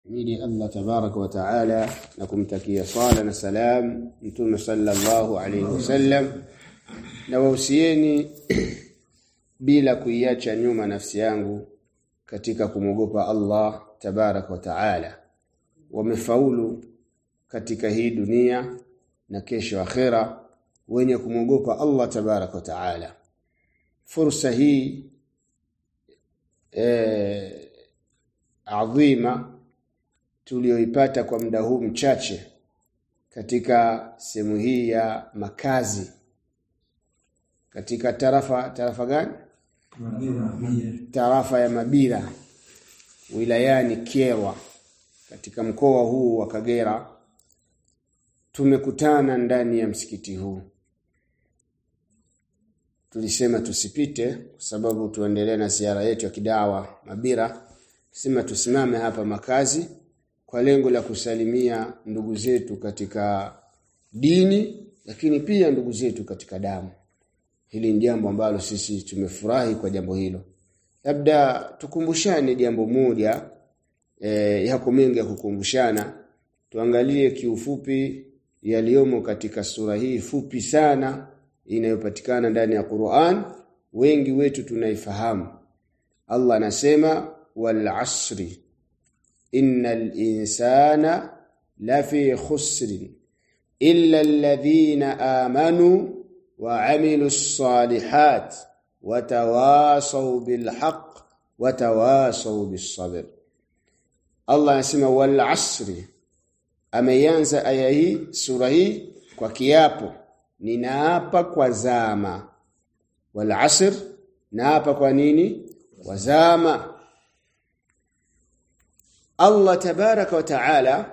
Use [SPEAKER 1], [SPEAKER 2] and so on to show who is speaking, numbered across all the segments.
[SPEAKER 1] Mili Allah tabaraka wa taala na kumtakia sala na salam Mtume sallallahu alayhi wasallam na wahusieni bila kuiacha nyuma nafsi yangu katika kumwogopa Allah tabaraka wa taala wamefaulu katika hii dunia na kesho akhera wenye kumwogopa Allah tabaraka wa taala fursa hii eh, adhima tulioipata kwa muda huu mchache katika sehemu hii ya makazi katika tarafa tarafa gani tarafa ya Mabira wilayani Kyerwa katika mkoa huu wa Kagera tumekutana ndani ya msikiti huu tulisema tusipite kwa sababu tuendelee na ziara yetu ya kidawa Mabira sema tusimame hapa makazi kwa lengo la kusalimia ndugu zetu katika dini lakini pia ndugu zetu katika damu hili ni jambo ambalo sisi tumefurahi kwa jambo hilo labda tukumbushane jambo moja e, yako mengi ya kukumbushana tuangalie kiufupi yaliyomo katika sura hii fupi sana inayopatikana ndani ya Qur'an wengi wetu tunaifahamu Allah anasema wal asri innal insana lafi khusrin illa alladhina amanu wa amilus salihat watawasaw bil haqq watawasaw bis sabr Allah anasema wal asri ameanza aya hii sura hii kwa kiapo ninaapa kwa zama wal asr naapa kwa nini kwa zama Allah tabaraka wa taala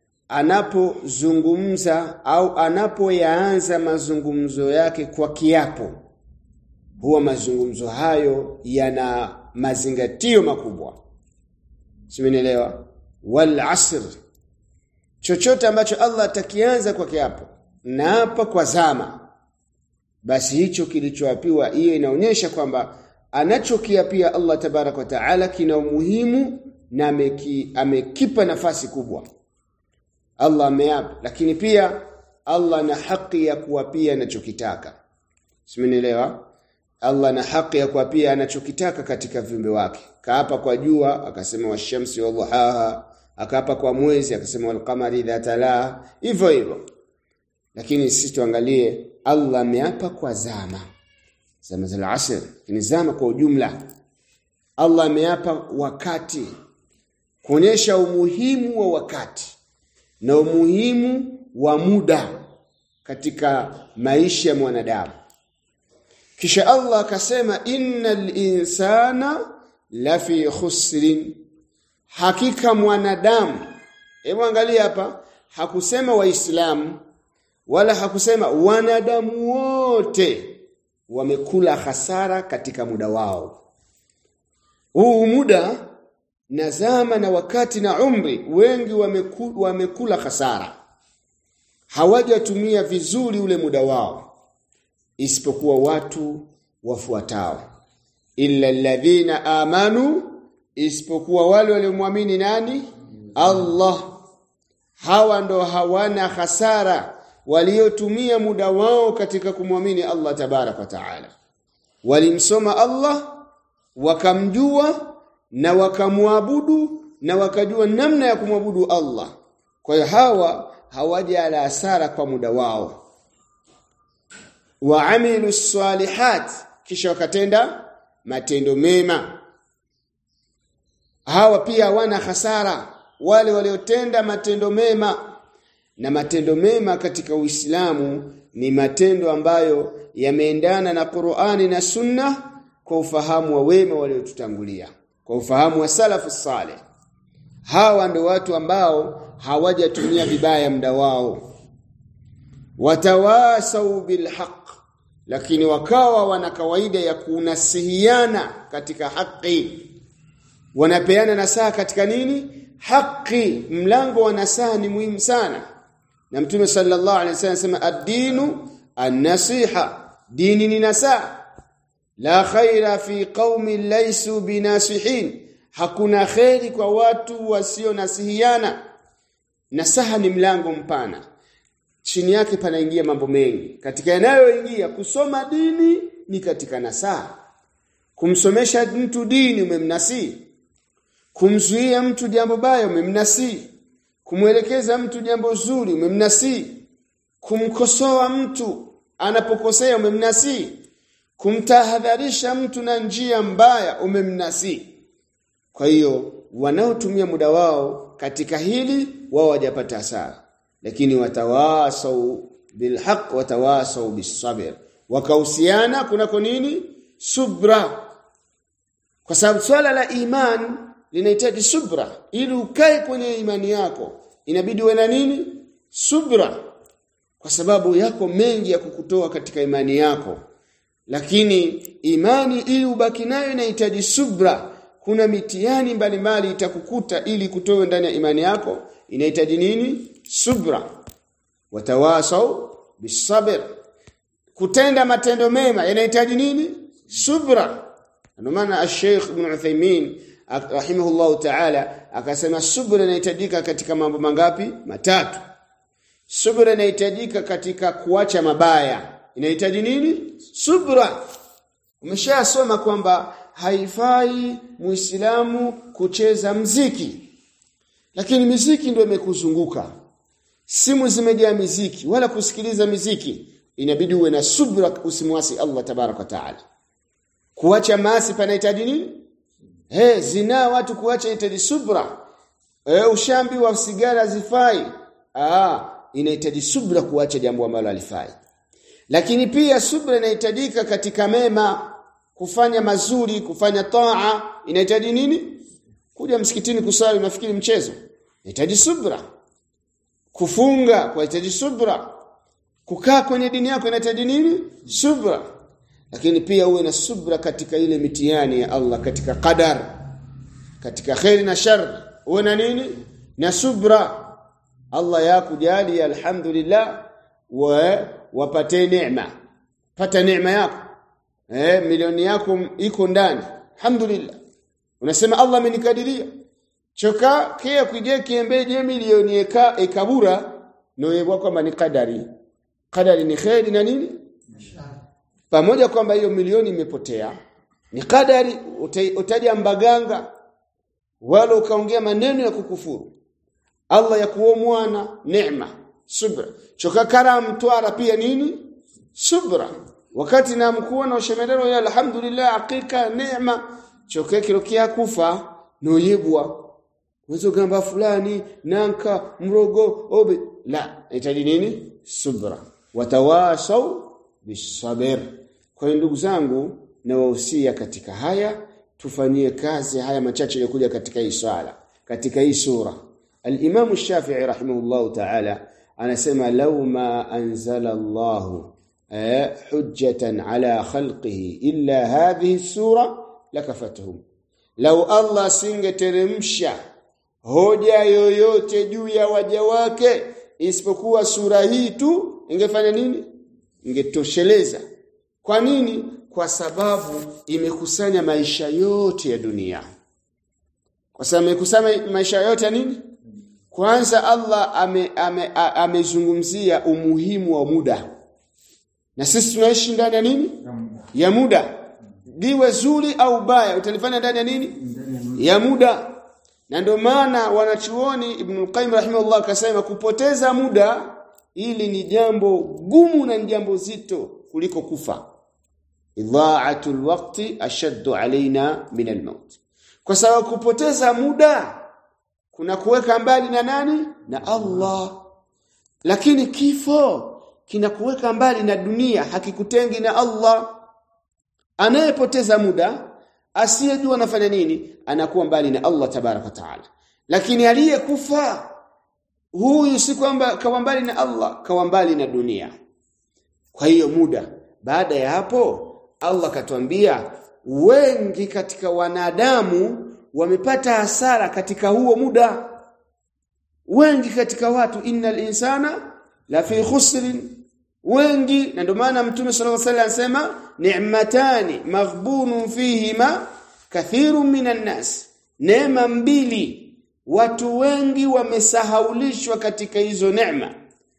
[SPEAKER 1] anapozungumza au anapoyaanza mazungumzo yake kwa kiapo huwa mazungumzo hayo yana mazingatio makubwa simenielewa wal asr chochote ambacho Allah atakianza kwa kiapo na hapa kwa zama basi hicho kilichoapiwa hiyo inaonyesha kwamba anachokiapia Allah tabarak wa taala kina umuhimu na ameki, amekipa nafasi kubwa Allah ameapa lakini pia Allah na haki ya kuapia anachokitaka simenielewa Allah na haki ya kuapia anachokitaka katika viumbe wake kaapa kwa jua akasema washamsi wa dhuhaha akaapa kwa mwezi akasema walqamari idha talaha hivyo hivyo lakini sisi tuangalie Allah ameapa kwa zama zama za asr ni zama kwa ujumla Allah ameapa wakati kuonyesha umuhimu wa wakati na umuhimu wa muda katika maisha ya mwanadamu kisha Allah akasema innal insana lafi khusrin hakika mwanadamu hebu angalia hapa hakusema waislamu wala hakusema wanadamu wote wamekula hasara katika muda wao huu muda na zama na wakati na umri wengi wamekula, wamekula hasara hawajatumia vizuri ule muda wao isipokuwa watu wafuatao illa alladhina amanu isipokuwa wale waliomwamini nani Allah hawa ndo hawana hasara waliotumia muda wao katika kumwamini Allah tabarak wa taala walimsoma Allah wakamjua na wakamwabudu na wakajua namna ya kumwabudu Allah kwa hiyo hawa hawaja ala hasara kwa muda wao waamilu salihat kisha wakatenda matendo mema hawa pia hawana hasara wale waliotenda matendo mema na matendo mema katika Uislamu ni matendo ambayo yameendana na Qur'ani na Sunna kwa ufahamu wa wema waliotutangulia kwa ufahamu wa salafu saleh hawa ndio watu ambao hawajatumia vibaya muda wao watawasau bilhaq lakini wakawa wana kawaida ya kunasihiana katika haki wanapeana nasaha katika nini haki mlango wa nasaha ni muhimu sana na mtume sallallahu alaihi wasallam anasema ad-dinu an-nasiha dini ni nasaha la khaira fi qaumin laysu binasihin hakuna kheri kwa watu wasio nasihiana nasaha ni mlango mpana chini yake panaingia mambo mengi katika yanayoingia kusoma dini ni katika nasaha kumsomesha mtu dini umemnasii kumzuia mtu jambo baya umemnasii kumwelekeza mtu jambo zuri umemnasii kumkosoa mtu anapokosea umemnasii kumtahadharisha mtu na njia mbaya umemnasii kwa hiyo wanaotumia muda wao katika hili wao wajapata hasara lakini watawasau bilhaq watawasau bisabr wakahusiana kunako nini subra kwa sababu swala la iman linahitaji subra ili ukae kwenye imani yako inabidi uwe na nini subra kwa sababu yako mengi ya kukutoa katika imani yako lakini imani ili ubaki nayo inahitaji subra kuna mitihani mbalimbali itakukuta ili kutoe ndani ya imani yako inahitaji nini subra watawasau bisabr kutenda matendo mema yanahitaji nini subra ndio maana Sheikh Ibn Uthaymeen rahimahullahu ta'ala akasema subra inahitajika katika mambo mangapi matatu subra inahitajika katika kuacha mabaya inahitaji nini subra umeshasoma kwamba haifai muislamu kucheza mziki lakini miziki ndio imekuzunguka simu zimejaa miziki wala kusikiliza miziki inabidi uwe na subra usimwasi Allah tabaraka taala kuacha maasi panahitaji nini he zina watu kuacha inahitaji subra e, ushambi wa sigara zifai ah inahitaji subra kuacha jambo ambalo alifai lakini pia subra inahitajika katika mema kufanya mazuri kufanya taa inahitaji nini kuja msikitini kusali unafikiri mchezo inahitaji subra kufunga kunahitaji subra kukaa kwenye dini yako inahitaji nini subra lakini pia uwe na subra katika ile mitihani ya Allah katika qadar katika khairi na shar uwe na nini na subra Allah yakujali alhamdulillah wa wapate neema pata neema yako eh milioni yako iko ndani alhamdulillah unasema Allah amenikadiria choka kia kuje kiembeje milioni eka ekabura noyebwa kwamba ni kadari kadari ni khairi na nini pamoja kwamba hiyo milioni imepotea ni kadari utaja mbaganga wala ukaongea maneno ya kukufuru Allah ya kuo mwana neema subra choka karam twara pia nini subra wakati na mkuwa na ushemelero ya alhamdulillah hakika neema choke kirokia kufa noyebwa wezo gamba fulani nanka mrogo obe la itaji nini subra watawasau bisabr kwa hiyo ndugu zangu na wahusia katika haya tufanyie kazi haya machache yalikuja katika hii swala katika hii sura al-Imam Shafi'i rahimahullahu ta'ala anasema law ma anzala Allah hujjatan ala khalqihi illa hadhihi sura lakafatuhum law Allah singeteremsha hoja yoyote juu ya waja wake isipokuwa sura hii tu ingefanya nini ingetosheleza kwa nini kwa sababu imekusanya maisha yote ya dunia kwa sababu imekusanya maisha yote ya nini kwanza Allah amezungumzia ame, ame umuhimu wa muda na sisi tunaishi ndani ya nini ya muda liwe zuri au baya utalifanya ndani ya nini ya muda na ndio maana wanachuoni Ibn Qayyim rahimahullah akasema kupoteza muda ili ni jambo gumu na ni jambo zito kuliko kufa idha'atul waqti ashaddu alaina min almaut kwa sababu kupoteza muda kuna kuweka mbali na nani na Allah lakini kifo kinakuweka mbali na dunia hakikutengi na Allah anayepoteza muda asiyejua anafanya nini anakuwa mbali na Allah tabaraka taala lakini aliyekufa huyu si kwamba kawa mbali na Allah kawa mbali na dunia kwa hiyo muda baada ya hapo Allah katuambia wengi katika wanadamu wamepata hasara katika huo muda wengi katika watu innal insana la fi khusrin wengi na ndio maana mtume sallallahu alaihi wasallam anasema ni'matani maghbunun fihima kathirun minan nas neema mbili watu wengi wamesahaulishwa katika hizo neema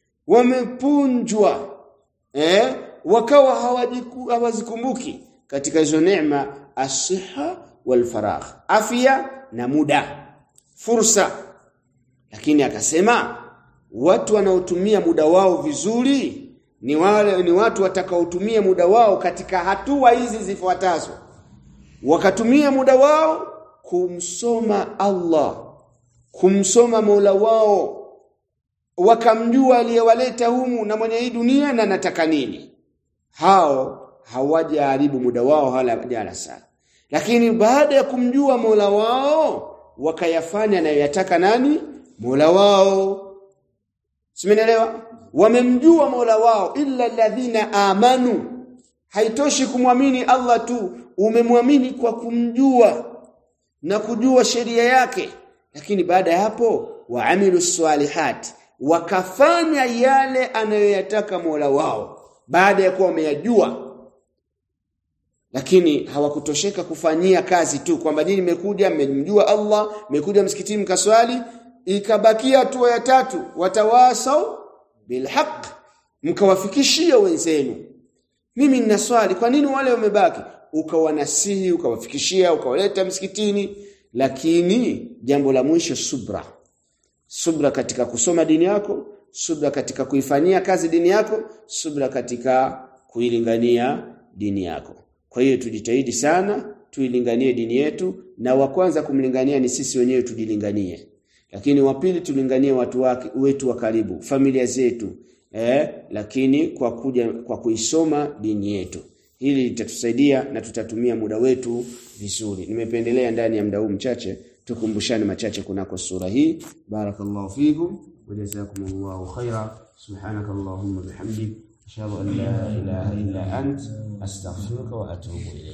[SPEAKER 1] wamepunjwa eh wakawa hawazikumbuki katika hizo neema asiha wal faragh afya na muda fursa lakini akasema watu wanaotumia muda wao vizuri ni wale ni watu watakaotumia muda wao katika hatua hizi zifuatazo wakatumia muda wao kumsoma Allah kumsoma Mola wao wakamjua aliyewaleta humu na mwenye hii dunia na nataka nini hao hawajaharibu muda wao hala jalasa lakini baada ya kumjua Mola wao wakayafanya anayoyataka nani Mola wao Simenelewa wamemjua Mola wao illa alladhina amanu haitoshi kumwamini Allah tu umemwamini kwa kumjua na kujua sheria yake lakini baada ya hapo waamilu salihat wakafanya yale anayoyataka Mola wao baada ya kuwa wameyajua lakini hawakutosheka kufanyia kazi tu kwamba nyinyi mmekuja mmemjua Allah mmekuja msikitini mkaswali ikabakia hatua ya tatu watawasau bilhaq mkawafikishia wenzenu mimi nina swali kwa nini wale wamebaki ukawanasihi ukawafikishia ukawaleta msikitini lakini jambo la mwisho subra subra katika kusoma dini yako subra katika kuifanyia kazi dini yako subra katika kuilingania dini yako kwa hiyo tujitahidi sana tuilinganie dini yetu na wa kwanza kumlingania ni sisi wenyewe tujilinganie lakini wa pili tulinganie watu wake wetu wa karibu familia zetu eh lakini kwa kuja kwa kuisoma dini yetu hili litatusaidia na tutatumia muda wetu vizuri nimependelea ndani ya muda huu mchache tukumbushane machache kunako sura hii barakallahu fikum wajazakumullahu khaira subhanakallahumma bihamdik ashhadu an la ilaha illa ant astaghfiruka wa atubu ilayk